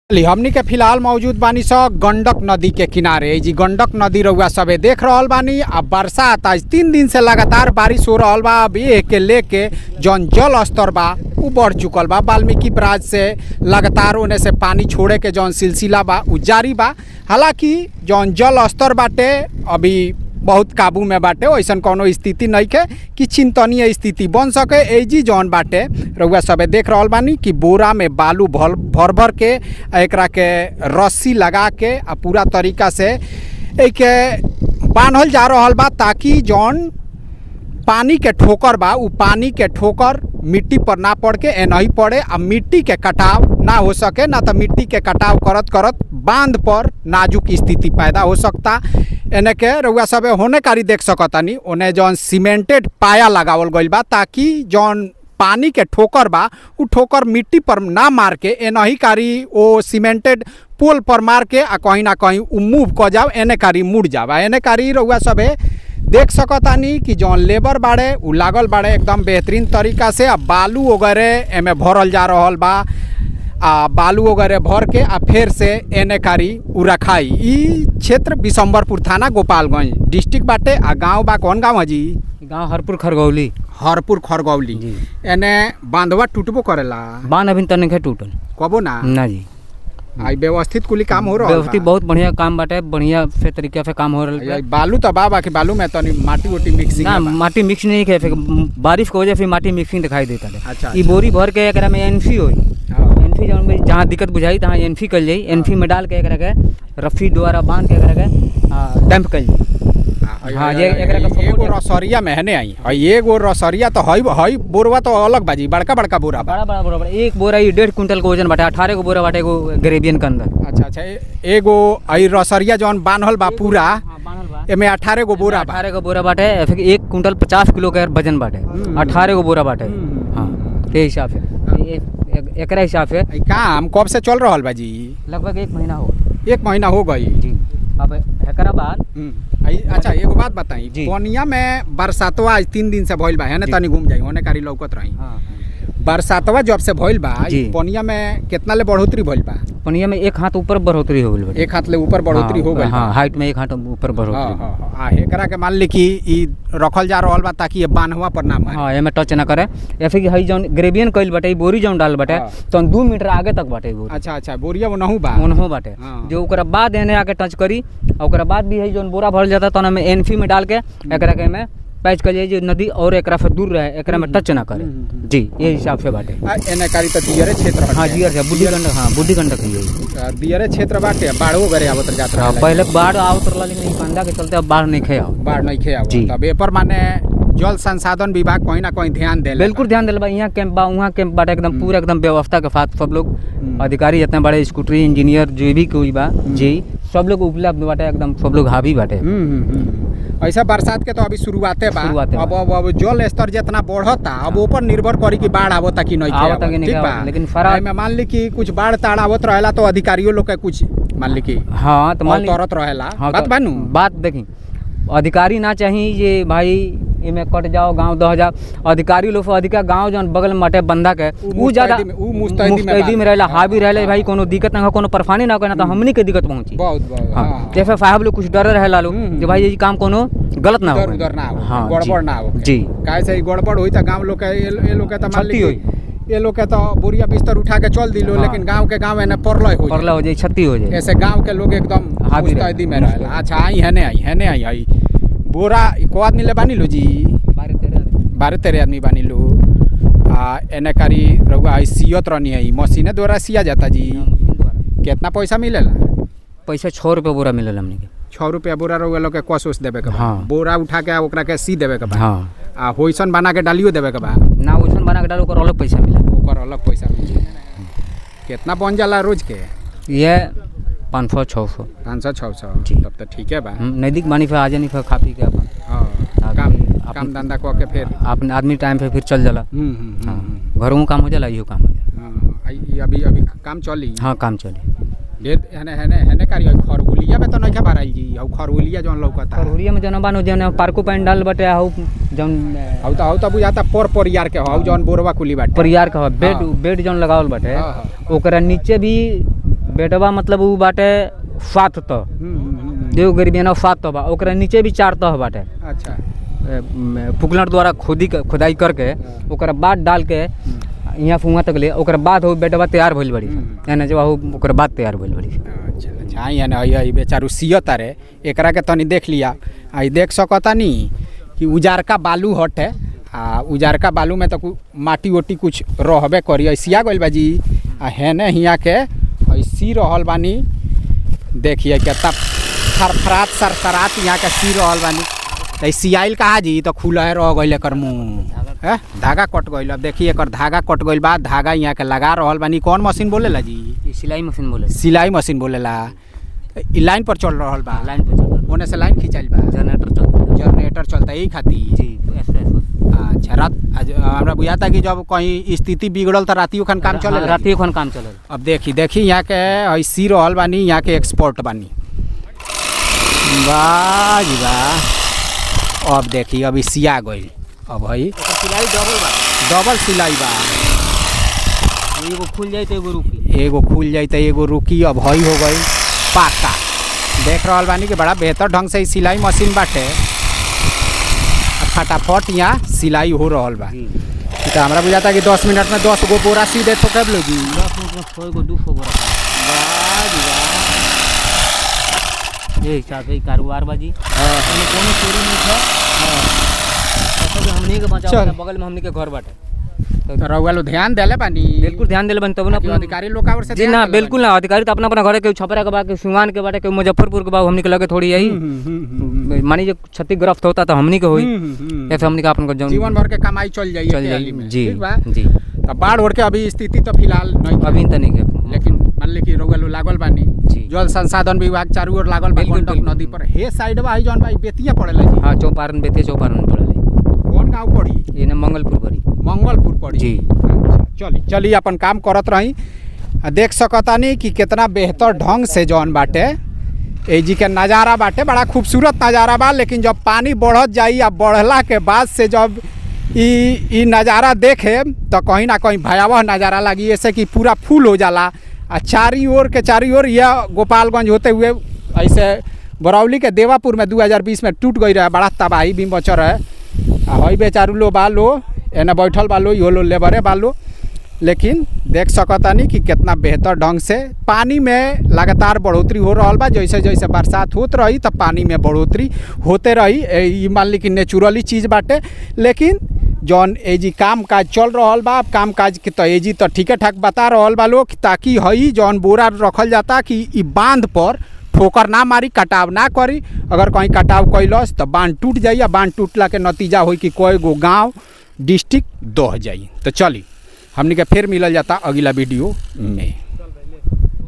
ली हमनी के फिलहाल मौजूद बानी स गंडक नदी के किनारे ई जी गंडक नदी रउआ सबे देख रहल बानी आ बरसात आज तीन दिन से लगातार बारिश हो रहल बा अब ये के लेके जौन जल स्तर बा उ बढ़ चुकल बा वाल्मीकि बराज से लगातार ओने से पानी छोड़े के जौन सिलसिला बा उ जारी बा हालांकि जौन जल स्तर बाटे अभी बहुत काबू में बाटे वैसन कोनो स्थिति नहीं के कि चिंतनीय स्थिति बन सके एजी जौन बाटे रउआ सबे देख रहल बानी कि बोरा में बालू भर भर भर के आ एकरा के रस्सी लगा के आ पूरा तरीका से एके बान्हल जा रहल बा ताकि जौन पानी के ठोकर बा उ पानी के ठोकर मिट्टी पर ना पड़ के एनही पड़े आ मिट्टी के कटाव ना हो सके ना तो मिट्टी के कटाव करत करत बांध पर नाजुक स्थिति पैदा हो सकता एने के रउआ सबे होने कारी देख सकतानी ओने जौन सीमेंटेड पाया लगावल गइल बा ताकि जौन पानी के ठोकर बा उ ठोकर मिट्टी पर ना मार के एनही कारी ओ सीमेंटेड पोल पर मार के आ कहीं ना कहीं उ मूव क जाओ एने कारी मुड़ जावा एने कारी रउआ सबे देख सकतानी कि जौन लेबर बाड़े उ लागल बाड़े एकदम बेहतरीन तरीका से आ बालू वगैरह एमे भरल जा रहल बा आ बालू वगैरह भर के आ फिर से एने कारी उ रखाई ई क्षेत्र बिशंबरपुर थाना गोपालगंज डिस्ट्रिक्ट बाटे आ गांव बा कौन गांव है जी गांव हरपुर खरगौली हरपुर खरगौली जी। एने बांधवा टूटबो करेला बांध अभी तक नहीं टूटल कबो ना ना जी आई व्यवस्थित कुली काम हो रहल व्यवस्थित बा बहुत बढ़िया काम बाटे बढ़िया से तरीके से काम हो आई- रहा आई बालू तो बा बाकी बालू में तनी माटी उटी मिक्सिंग ना बा। माटी मिक्स नहीं है फिर बारिश की वजह से माटी मिक्सिंग दिखाई देता है अच्छा, ई बोरी भर के एकरा में एनफी होई हाँ। एनफी जौन में जहाँ दिक्कत बुझाई तहाँ एनफी कल जाई एनफी में डाल के एकरा के रफ्फी द्वारा बांध के एकरा के डंप कल जाई हाँ, ये एकरा का एगो support- रसरिया में हने आई हई एगो रसरिया तो हई हई बोरवा तो अलग बाजी बड़का बड़का बोरा बा बड़ा बड़ा बड़ा बड़ा एक बोरा ई डेढ़ कुंटल के वजन बाटे अठारह को बोरा बाटे एगो ग्रेबियन के अंदर अच्छा अच्छा ए- एगो हई रसरिया जौन बान्हल बा पूरा हाँ, बान्हल बा। एमे अठारह गो बोरा बा अठारह को बोरा बाटे फिर एक कुंटल पचास किलो का वजन बाटे हम्म। अठारह को बोरा बाटे हम्म। हाँ ते हिसाब से ए- ए- एकरा हिसाब से ई काम कब से चल रहल बा जी लगभग एक महीना हो एक महीना हो गई जी अब एकरा बाद हम्म। आई- अच्छा एगो बात बताई जी। पनिया में बरसातवा आज तीन दिन से भइल बा है ना जी। तनी घूम जाई होने कारी लौकत रही हाँ बरसातवा जब से भइल बा ई जी। पनिया में कितना ले बढ़ोतरी भइल बा पनिया में एक हाथ ऊपर बढ़ोतरी हो गई एक हाथ ले ऊपर बढ़ोतरी हो गई हाँ हाइट में एक हाथ ऊपर हाँ बढ़ोतरी हाँ हाँ। आ एकरा के मान ली कि ई रखल जा रहल बा ताकि ये बान्हवा पर ना मारे हाँ एमे टच ना करे या फिर हई जौन ग्रेबियन कइल बाटे ई बोरी जौन डाल बाटे हाँ। तो दू मीटर आगे तक बाटे ई बोरी अच्छा अच्छा बोरिया वो नहू बा ओनहो बाटे हाँ। जो ओकरा बाद एने आके टच करी और ओकरा बाद भी है जौन बोरा भरल जाता तो में एनफी में डाल के एकरा के में पैच कर जाए जो नदी और एकरा से दूर रहे एकरा में टच ना करे हम्म, हम्म, जी ये हिसाब से बाटे आ, एने कारी तो दियरे क्षेत्र हाँ हटे। जियर से बुद्धि गंडक हाँ बुद्धि गंडक ही है आ, दियरे क्षेत्र बाटे बाढ़ो गरे आवत जात हाँ रहला। पहले बाढ़ आवत रहला लेकिन ई बंदा के चलते अब बाढ़ नहीं खे आओ बाढ़ नहीं खे आवत जी। तब एपर माने जल संसाधन विभाग कहीं ना कहीं ध्यान दे बिल्कुल ध्यान दिल बा यहाँ कैंप बा वहाँ कैंप बाटे एकदम पूरा एकदम व्यवस्था के साथ सब लोग हम्म। अधिकारी जितने बड़े स्कूटरी इंजीनियर जो भी कोई बा जी सब लोग उपलब्ध बाटे एकदम सब लोग हावी बाटे ऐसा बरसात के तो अभी शुरुआते बा शुरुआते बा। अब अब अब जल स्तर जितना बढ़ता अब ऊपर निर्भर करी कि बाढ़ आवता कि नहीं आवता आवता कि नहीं ठीक बा आवता, लेकिन फरा- में मान ली कि कुछ बाढ़ ताड़ आवत रहेला तो अधिकारियों लोग के कुछ मान ली कि हाँ तो मान ली- अवतरत रहेला हाँ बात तो बानू बात देखी अधिकारी ना चाहिए ये भाई इमे कट जाओ गांव दह जाओ अधिकारी लोग से अधिका गांव जौन बगल में मटे बंदा के उ उ ज्यादा मुस्तैदी में- उ मुस्तैदी में मुस्तैदी में बात। रहेला हावी रहेला हाँ, भाई कोनो दिक्कत ना हो कोनो परेशानी ना हो ना तो हमनी के दिक्कत पहुंची बहुत बहुत हाँ हाँ, जैसे साहब लोग कुछ डर रहेला लोग हम्म। कि भाई ये काम कोनो गलत ना हो इधर उधर ना हो हाँ, गड़बड़ जी। ना हो जी काहे से ई गड़बड़ हुई त गांव लोग के ये ये लोग के त मान ली क्षति कि ये लोग के तो बोरिया बिस्तर उठा के चल दिलो हाँ। लेकिन गांव के गांव एने परलय हो परला हो जाए क्षति हो जाए ऐसे गांव के लोग एकदम हावी रहे। मुस्तैदी में रहेला अच्छा आई हने आई हने आई आई बोरा को आदमी ले बानी लो जी बारह तेरह बारह तेरह आदमी बानी लो आ एने कारी रउआ आई सियत रहनी है मशीने द्वारा सिया जाता जी हाँ, मशीन द्वारा। कितना पैसा मिलेला पैसा छः रुपये बोरा मिलल हमने के छः रुपया बोरा रउआ लोग के कस उस देवे के बा हाँ। बोरा उठा के ओकरा के सी देवे के बा हाँ आ होइसन बना के डालियो देवे के बा ना वैसन बना के डालो ओकर अलग पैसा मिला ओकर अलग पैसा मिली कितना बन जाला रोज के ये पाँच सौ छः सौ पाँच सौ छः सौ जी। तब तो ठीक है बा नज़दीक बानी फिर आ जानी फिर खा पी के अपन हाँ आगे काम अपन- काम धंधा कऽ के फिर अपन आदमी टाइम पे फिर चल जाला हम्म, हम्म, हम्म, हाँ घरों में काम हो जाला इहो काम हो जाला हाँ, आई- अभी अभी काम चली हाँ काम चली ढेर हेने हेने हेने कारी है खरगुलिया में तो नहीं भराई जी हौ खरगुलिया जौन लौकता खरहुरिया में जौन बानो जौन पार्को पंडाल बटे हौ जौन हौ तो हौ तो बुझाता पर परियार के हौ जौन बोरवा कुली बाटे परियार का हौ, बेड हाँ। बेड जौन लगावल बाटे हाँ, हाँ। ओकरा नीचे भी बेटवा मतलब उ बाटे सात तह हम्म, हम्म, हम्म, जो गरीबी ना सात तह बा ओकरा नीचे भी चार तह बाटे अच्छा ए, म, फुकलर द्वारा खोदी क- खोदाई करके हाँ। ओकरा बाद डाल के यहाँ फुआ तक ले ओकरा बाद हो बेटवा तैयार भइल बड़ी हम्म। यानी जब हो ओकरा बाद तैयार भइल बड़ी अच्छा अच्छा हाँ यानी आई आई बेचारू सियत रे एकरा के तनी देख लिया आई देख सकता नी कि उजारका बालू हटे आ उजारका बालू में तो कु- माटी ओटी कुछ रहबे करी ऐसिया गइल बा जी आ हेने हिया के ऐसी रहल बानी देखिए कितना फरफरात सरसरात यहाँ के सी रहल बानी तो सियाइल कहा जी तो खुला रह गइल एकर मुँह है धागा कट गइल अब देखिए एकर धागा कट गइल बा धागा यहाँ के लगा रहल बानी कौन मशीन बोलेला जी ये सिलाई मशीन बोले सिलाई मशीन बोलेला ई लाइन पर चल रहल बा लाइन पे चल ओने से लाइन खिंचाइल बा जनरेटर चलता है जनरेटर चलता यही खातिर जी एस एस अच्छा रात आज हमरा बुझाता कि जब कहीं स्थिति बिगड़ल तो रातियो खन काम चले रातियो खन काम चलल अब देखी देखी यहाँ के ऐसी रहल बानी यहाँ के एक्सपोर्ट बानी वाह जी वाह अब देखी अभी सिया गई अब है सिलाई डबल बा डबल सिलाई बा एगो खुल जाए तो एगो रुकी एगो खुल जाई तो एगो रुकी अब हई हो गई पाका देख रहल बानी कि बड़ा बेहतर ढंग से ई सिलाई मशीन बाटे आ फटाफट यहाँ सिलाई हो रहल बा जी तो हमरा बुझाता कि दस मिनट में दस गो बोरा सी दे तो कब लो जी दस मिनट में सौ गो दू सौ बोरा वाह जी वाह। ये हिसाब से कारोबार बाजी हाँ। हमने कोनो चोरी नहीं था ऐसा कि हमनी के बचाव चल। बगल में हमनी के घर बाटे तो रउआ लोग ध्यान देले बानी बिल्कुल ध्यान देले बन तब ना कि अपना अधिकारी लोग का ओर से जी ध्यान ना देले बिल्कुल ना अधिकारी तो अपना अपना घर के छपरा के बा के सिवान के बाटे के मुजफ्फरपुर के बा हमनी के लगे थोड़ी यही बानी। हम्म, हम्म, हम्म, मानी जो क्षतिग्रस्त होता तो हमनी के होई हम्म, हम्म, ऐसे हमनी का अपन को जौन जीवन भर के कमाई चल जाइए चल जाई जी ठीक बा जी तो बाढ़ ओढ़ के अभी स्थिति तो फिलहाल नहीं बा। अभी तो नहीं के लेकिन मान ली कि रउआ लोग लागल बानी जी जल संसाधन विभाग चारू ओर लागल बा बिल्कुल, गंडक बिल्कुल। नदी पर हे साइड बा जौन भाई बेतिया पड़ेला जी हाँ चौपारण बेतिया चौपारण पड़े कौन गांव पड़ी ये ना मंगलपुर पड़ी मंगलपुर पड़ी जी। अच्छा, चली चली अपन काम करत रही आ देख सकतानी कि कितना बेहतर ढंग से जौन बाटे ए जी के नज़ारा बाटे बड़ा खूबसूरत नज़ारा बा लेकिन जब पानी बढ़त जाई आ बढ़ला के बाद से जब ई ई नज़ारा देखे तो कहीं ना कहीं भयावह नज़ारा लगी ऐसे कि पूरा फूल हो जाला आ चारी ओर के चारी ओर यह गोपालगंज होते हुए ऐसे बरौली के देवापुर में 2020 में टूट गई रहे बड़ा तबाही भी मचर है आ हई बेचारू लो बा लो एने बैठल बा लो इहो लो लेबरे बा लो लेकिन देख सकतानी कि कितना बेहतर ढंग से पानी में लगातार बढ़ोतरी हो रहल बा जैसे जैसे बरसात होत रही तब पानी में बढ़ोतरी होते रही ए, ई मान ली कि नेचुरली चीज़ बाटे लेकिन जौन ए जी काम काज चल रहल बा काम काज के तो ए जी तो ठीके ठाक बता रहल बा लोग ताकि हई जौन बोरा रखल जाता कि ई बांध पर ठोकर ना मारी कटाव ना करी अगर कहीं कटाव कैलस तो बांध टूट जाई आ बांध टूटला के नतीजा होई कि कोई गो गांव डिस्ट्रिक्ट दह जाई तो चली हमनी के फिर मिलल जाता अगला वीडियो में